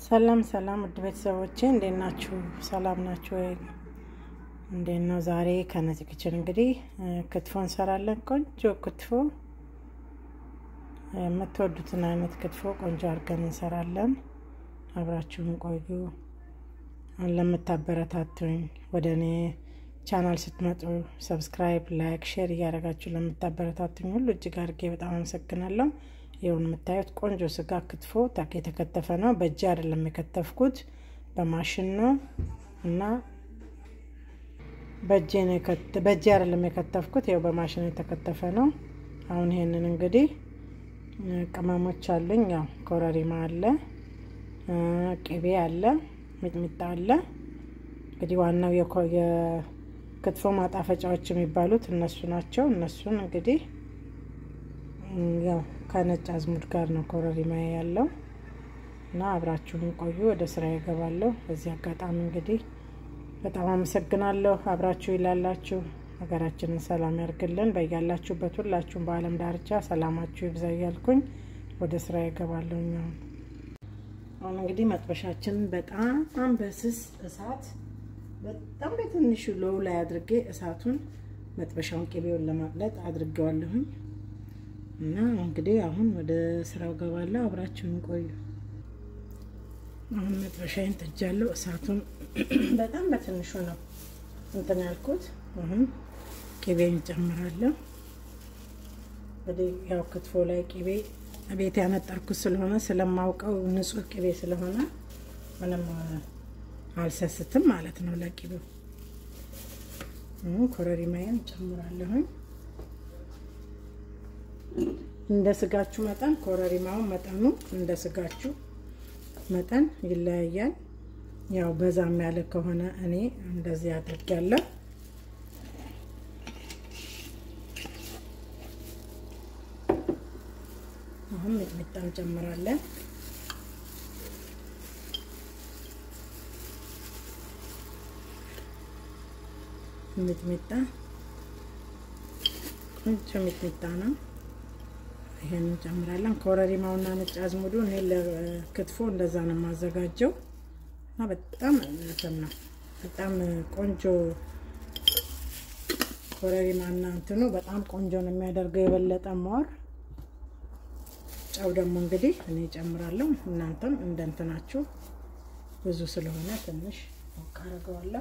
ሰላም ሰላም ውድ ቤተሰቦቼ እንዴት ናችሁ? ሰላም ናችሁ ወይ? እንዴት ነው? ዛሬ ከነፂ ክችን እንግዲህ ክትፎ እንሰራለን። ቆንጆ ክትፎ፣ የምትወዱትን አይነት ክትፎ ቆንጆ አድርገን እንሰራለን። አብራችሁን ቆዩ። ለምታበረታቱኝ ወደ እኔ ቻናል ስትመጡ ሰብስክራይብ፣ ላይክ፣ ሼር እያደረጋችሁ ለምታበረታቱኝ ሁሉ እጅግ አድርጌ በጣም አመሰግናለሁ። ይሁን የምታዩት ቆንጆ ስጋ ክትፎ ታክ የተከተፈ ነው። በእጅ አይደለም የከተፍኩት በማሽን ነው እና በእጅ አይደለም የከተፍኩት፣ ያው በማሽን የተከተፈ ነው። አሁን ይሄንን እንግዲህ ቅመሞች አሉኝ። ያው ኮረሪማ አለ፣ ቅቤ አለ፣ ሚጥሚጣ አለ። እንግዲህ ዋናው የክትፎ ማጣፈጫዎች የሚባሉት እነሱ ናቸው። እነሱን እንግዲህ ያው ከነጭ አዝሙድ ጋር ነው ኮረሪማ ያለው እና አብራችሁን ቆዩ። ወደ ስራ ይገባለሁ። በዚህ አጋጣሚ እንግዲህ በጣም አመሰግናለሁ አብራችሁ ይላላችሁ። ሀገራችንን ሰላም ያርግልን። በያላችሁበት ሁላችሁም በዓለም ዳርቻ ሰላማችሁ ይብዛ እያልኩኝ ወደ ስራ ይገባለሁ። አሁን አሁን እንግዲህ መጥበሻችንን በጣም በስስ እሳት በጣም በትንሹ ሎው ላይ አድርጌ እሳቱን መጥበሻውን ቅቤውን ለማቅለጥ አድርጌዋለሁኝ። እና እንግዲህ አሁን ወደ ስራው ገባለሁ። አብራችሁን ቆዩ። አሁን መጥበሻዬን ጥጃለሁ። እሳቱን በጣም በትንሹ ነው እንትን ያልኩት። አሁን ቅቤን ጨምራለሁ። እንግዲህ ያው ክትፎ ላይ ቅቤ ቤት ያነጠርኩት ስለሆነ ስለማውቀው ንጹህ ቅቤ ስለሆነ ምንም አልሰስትም ማለት ነው ለቅቤው። ኮረሪማዬን ጨምራለሁኝ። እንደ ስጋችሁ መጠን ኮረሪማውን መጠኑ እንደ ስጋችሁ መጠን ይለያያል። ያው በዛም ያለ ከሆነ እኔ እንደዚህ አድርጊያለሁ። አሁን ሚጥሚጣ እንጨምራለን። ሚጥሚጣ ቆንጆ ሚጥሚጣ ነው። ይሄን እንጨምራለን። ኮረሪማውና ነጭ አዝሙዱ እኔ ለክትፎ እንደዛ ነው የማዘጋጀው እና በጣም እንትን ነው በጣም ቆንጆ ኮረሪማና እንትኑ በጣም ቆንጆ ነው የሚያደርገው የበለጠ ማር። ጨው ደግሞ እንግዲህ እኔ እጨምራለሁ። እናንተም እንደ እንትናችሁ ብዙ ስለሆነ ትንሽ አደርገዋለሁ።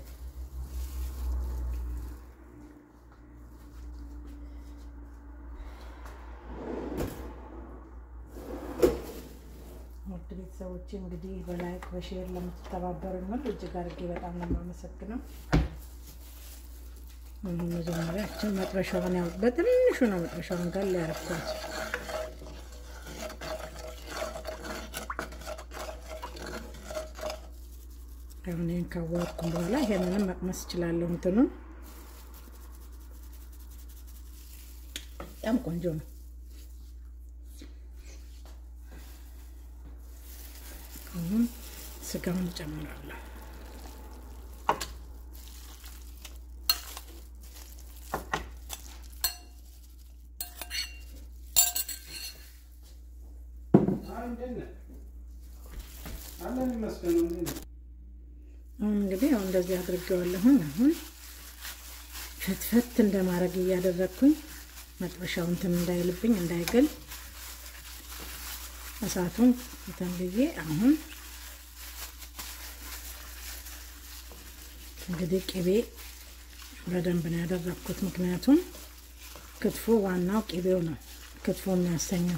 ውድ ቤተሰቦቼ እንግዲህ በላይክ በሼር ለምትተባበሩኝ ሁሉ እጅግ አድርጌ በጣም ነው የማመሰግነው። መጀመሪያችን መጥበሻውን ያው በትንሹ ነው መጥበሻውን ጋር ያረኳት። አሁን ይህን ካዋርኩም በኋላ ይሄንንም መቅመስ እችላለሁ። እንትኑን በጣም ቆንጆ ነው። አሁን ስጋውን እጨምራለሁ። አሁን እንግዲህ አሁን እንደዚህ አድርጌዋለሁኝ። አሁን ፍትፈት እንደማድረግ እያደረግኩኝ መጥበሻው እንትን እንዳይልብኝ እንዳይገል እሳቱን እንትን ብዬ አሁን እንግዲህ ቅቤ በደንብ ነው ያደረግኩት። ምክንያቱም ክትፎ ዋናው ቅቤው ነው ክትፎ የሚያሰኘው።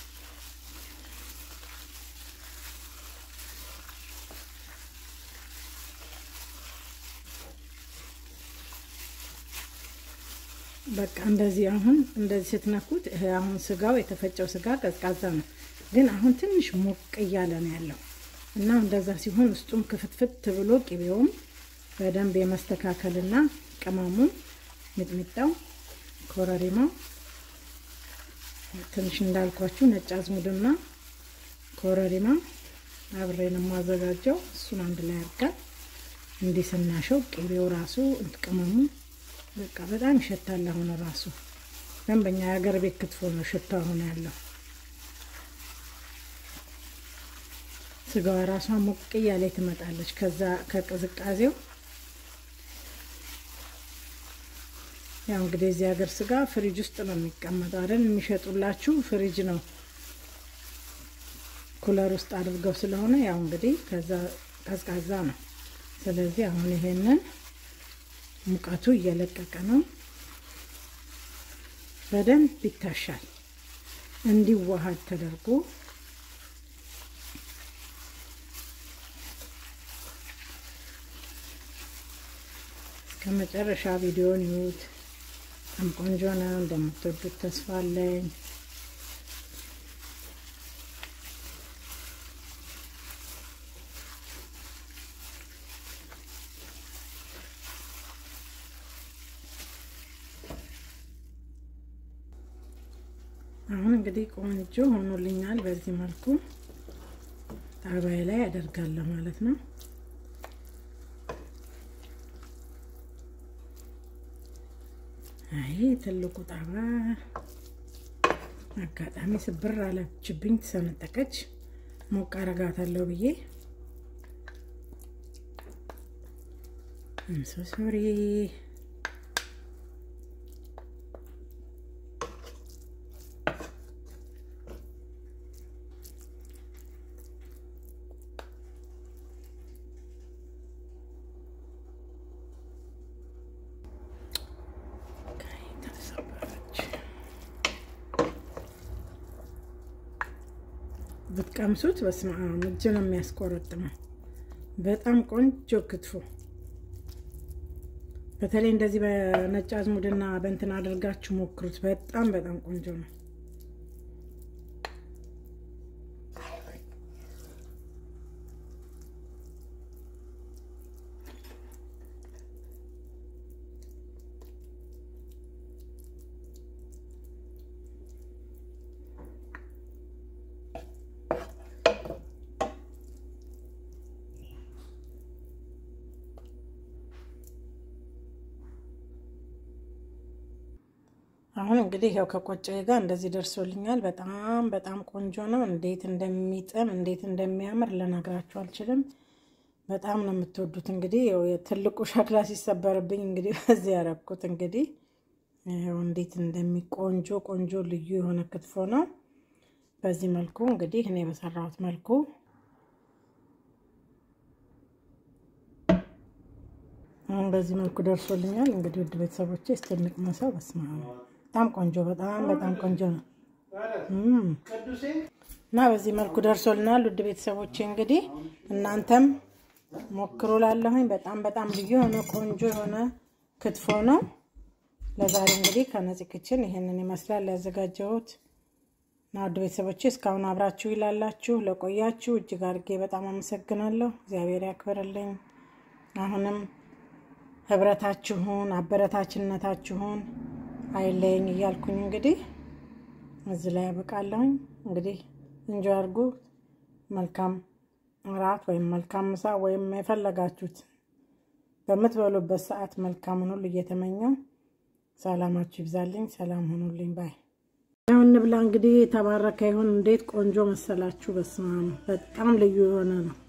በቃ እንደዚህ አሁን እንደዚህ ስትነኩት አሁን ስጋው የተፈጨው ስጋ ቀዝቃዛ ነው ግን አሁን ትንሽ ሞቅ እያለ ነው ያለው እና እንደዛ ሲሆን ውስጡም ክፍትፍት ብሎ ቅቤውም በደንብ የመስተካከልና ቅመሙ፣ ሚጥሚጣው፣ ኮረሪማው ትንሽ እንዳልኳችሁ ነጭ አዝሙድና ኮረሪማ አብሬን የማዘጋጀው እሱን አንድ ላይ አድርገን እንዲህ ስናሸው ቅቤው ራሱ ቅመሙ በቃ በጣም ይሸታል። አሁን ራሱ ደንበኛ የሀገር ቤት ክትፎ ነው ሽታ ሆነ ያለው። ስጋዋ ራሷ ሞቅ እያለ ትመጣለች። ከዛ ከቅዝቃዜው ያው እንግዲህ እዚህ ሀገር ስጋ ፍሪጅ ውስጥ ነው የሚቀመጠው አይደል? የሚሸጡላችሁ ፍሪጅ ነው ኩለር ውስጥ አድርገው ስለሆነ ያው እንግዲህ ከዛ ቀዝቃዛ ነው። ስለዚህ አሁን ይሄንን ሙቀቱ እየለቀቀ ነው። በደንብ ይታሻል እንዲዋሃድ ተደርጎ ከመጨረሻ ቪዲዮን ይዩት። በጣም ቆንጆ ነው። እንደምትወዱት ተስፋ አለኝ። አሁን እንግዲህ ቆንጆ ሆኖልኛል። በዚህ መልኩ ጣባይ ላይ አደርጋለሁ ማለት ነው። አይ ትልቁ ጣባ አጋጣሚ ስብር አለችብኝ፣ ተሰነጠቀች። ሞቅ አረጋታለሁ ብዬ እንሶ ሶሪ ብትቀምሱት በስመ አብ እጅ ነው የሚያስቆረጥመው። በጣም ቆንጆ ክትፎ፣ በተለይ እንደዚህ በነጭ አዝሙድና በእንትን አድርጋችሁ ሞክሩት። በጣም በጣም ቆንጆ ነው። አሁን እንግዲህ ያው ከቆጮዬ ጋር እንደዚህ ደርሶልኛል። በጣም በጣም ቆንጆ ነው። እንዴት እንደሚጥም እንዴት እንደሚያምር ልነግራችሁ አልችልም። በጣም ነው የምትወዱት። እንግዲህ ትልቁ ሸክላ ሲሰበርብኝ እንግዲህ በዚህ ያረኩት እንግዲህ ይኸው እንዴት እንደሚቆንጆ ቆንጆ ልዩ የሆነ ክትፎ ነው። በዚህ መልኩ እንግዲህ እኔ በሰራሁት መልኩ አሁን በዚህ መልኩ ደርሶልኛል። እንግዲህ ውድ ቤተሰቦቼ እስቲ እንቅመሰው። በስመ አብ በጣም ቆንጆ በጣም በጣም ቆንጆ ነው እና በዚህ መልኩ ደርሶልናል። ውድ ቤተሰቦቼ እንግዲህ እናንተም ሞክሮ ላለሁኝ በጣም በጣም ልዩ የሆነ ቆንጆ የሆነ ክትፎ ነው። ለዛሬ እንግዲህ ከነፂ ክችን ይሄንን ይመስላል ያዘጋጀሁት እና ውድ ቤተሰቦቼ እስካሁን አብራችሁ ይላላችሁ ለቆያችሁ እጅግ አድርጌ በጣም አመሰግናለሁ። እግዚአብሔር ያክብርልኝ። አሁንም ህብረታችሁን አበረታችነታችሁን አይለየኝ እያልኩኝ እንግዲህ እዚህ ላይ ያበቃለሁኝ። እንግዲህ እንጆ አድርጉ። መልካም እራት ወይም መልካም ምሳ ወይም የፈለጋችሁት በምትበሉበት ሰዓት መልካምን ሁሉ እየተመኘው ሰላማችሁ ይብዛልኝ። ሰላም ሆኑልኝ ባይ ያው እንብላ እንግዲህ የተባረከ ይሁን። እንዴት ቆንጆ መሰላችሁ! በስመ አብ በጣም ልዩ የሆነ ነው።